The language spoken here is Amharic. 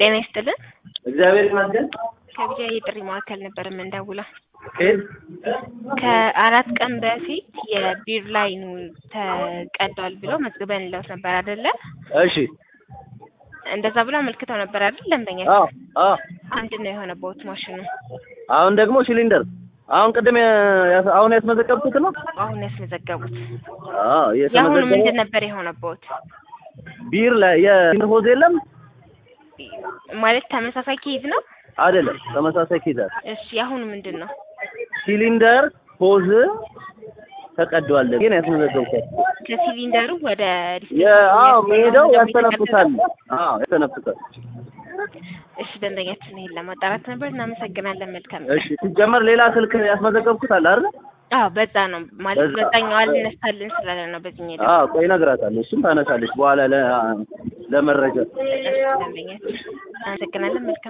ጤና ይስጥልን። እግዚአብሔር ይመስገን። ከቢጃ የጥሪ ማዕከል ነበር የምንደውለው። ከየት? ከአራት ቀን በፊት የቢር ላይኑ ተቀዷል ብለው መዝግበን ለውት ነበር አይደለ? እሺ። እንደዛ ብሎ አመልክተው ነበር አይደል? ደንበኛ አዎ አዎ። አንድ ነው የሆነ ቦት ማሽኑ አሁን ደግሞ ሲሊንደር አሁን ቅድም ያ- አሁን ያስመዘገብኩት ነው። አሁን ያስመዘገቡት። አዎ የአሁኑ ምንድን የተመዘገበው ነበር የሆነቦት? ቢር ላይ የቢር ሆዝ የለም ማለት ተመሳሳይ ኬዝ ነው? አይደለም፣ ተመሳሳይ ኪዛር እሺ የአሁኑ ምንድን ነው? ሲሊንደር ሆዝ ተቀዷል። ግን ያስመዘገብኩት ከሲሊንደሩ ወደ አዎ መሄደው ደግሞ ያስተነፍሳል። የተቀደደው? አዎ ያስተነፍሳል። እሺ ደንበኛችን ይሄን ለማጣራት ነበር። እናመሰግናለን። መልካም እሺ ሲጀመር ሌላ ስልክ ያስመዘገብኩት አለ አይደል? አዎ በዛ ነው ማለት በዛ። በዛኛው አልነሳልን ስላለ ነው በዚህኛው ደግሞ አዎ ቆይ እነግራታለሁ። እሱም ታነሳለች በኋላ ለ- ለመረጃ ደንበኛችን እናመሰግናለን። መልካም